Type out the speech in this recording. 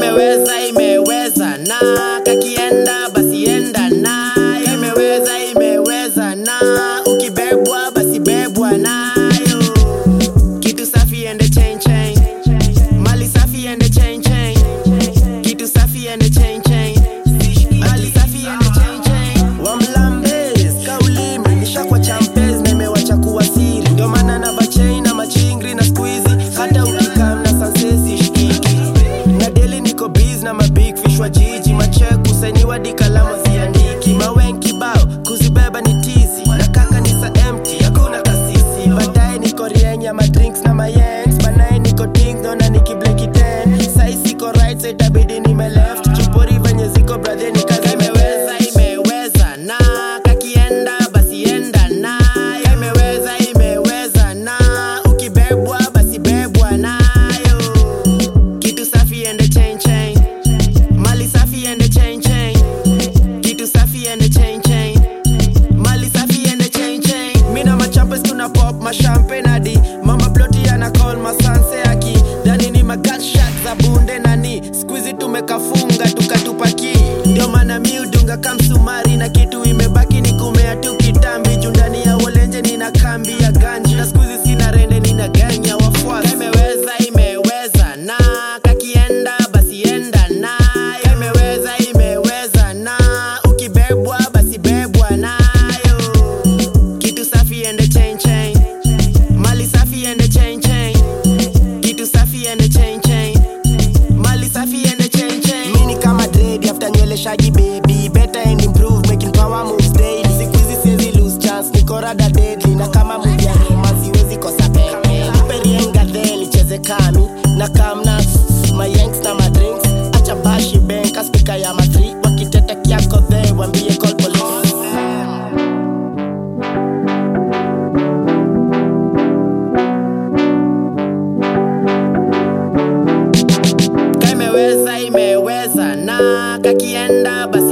imeweza imeweza na kakienda basi enda nayo imeweza imeweza na ukibebwa basi bebwa nayo kitu safi ende chain chain mali safi ende chain chain kitu safi ende chain chain mali safi ende chain chain wamlambes kaulimi nishakwa champes na imewacha kuwa siri ndio maana na vachain na machingri na squeezy hata ukikam na sansesi shikiki na deli niko biz na mabig fish wa jiji macheku sainiwa dikalama ziandiki mawenki bao kuzibeba ni tizi na kaka ni sa empty hakuna kasisi baadaye niko rienya madrinks na mayengs banaye niko ding dona nikibleki ten sai siko right side itabidi nime left chupori venye ziko bradhe ni kazi imeweza imeweza na kakienda basi enda nayo imeweza imeweza na ukibebwa basi bebwa nayo kitu safi ende chain chain mali safi ende chain chain kitu safi ende chain chain mali safi ende chain chain mina machampes tuna pop mashampe nadi mama ploti ana call masanse aki dhani ni magatshot za bunde nani skuizi tumekafunga tukatupaki ndio maana miudunga kamsumari na kitu imebaki ni kumea tu kitambi juu ndani ya wolenje nina kambi ya ganji na skuizi sina rende nina ganya wafuasi imeweza imeweza na kakienda basi enda nayo imeweza imeweza na ukibebwa basi bebwa nayo kitu safi ende chain chain mali safi ende chain chain kitu safi ende chain chain mali safi ende chain chain mini kama dread after nywele shaggy baby better and improve making power moves daily siku hizi siwezi lose chance niko rada deadly na kama movie ya Roma siwezi kosa pepe nipe rienga then nicheze kami na kamna mayanks na madrinks acha bashi bank aspika ya matri wakitete kiako the wambie call police ka imeweza imeweza na kakienda basi